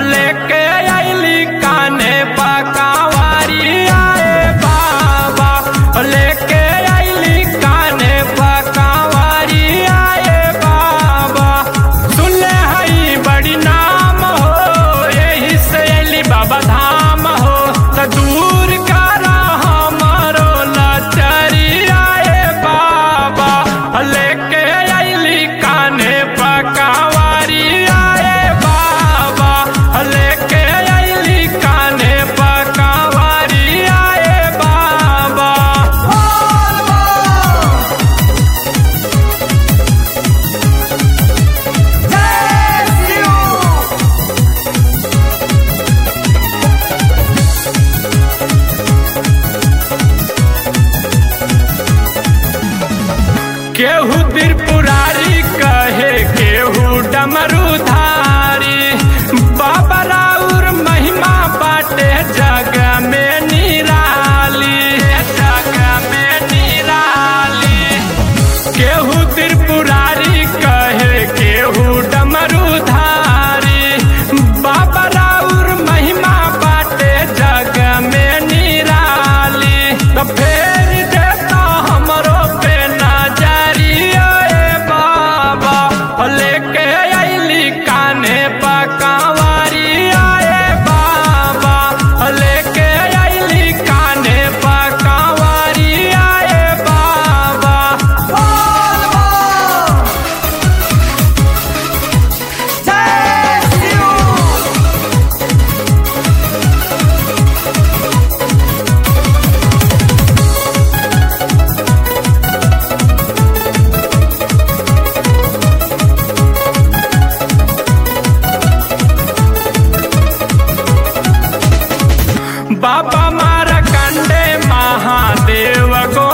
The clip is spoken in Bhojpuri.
लेके आइली काने पकावारी आए बाबा लेके आइली काने पकावारी आए बाबा सुनले हई बड़ी नाम हो यही से अली बाबा धाम हो त दूर कर हमारो लचरी आए बाबा लेके अली काने पकावारी आए बाबा लेके अली काने पकावारी आए बाबा केहू त्रिपुरारी कहे केहू डमरूधारी बाबा राउर महिमा बाटे जग में निराली जग में निराली केहू त्रिपुरारी कहे केहू डमरूधारी बाबा राउर महिमा बाटे जग में निराली तो फेर देता हमरो पे नजरिया ए बाबा लेके अइली काने पकावारी आए बाबा लेके अइली काने पकावारी आए बाबा बाबा मारा कंडे महादेव गो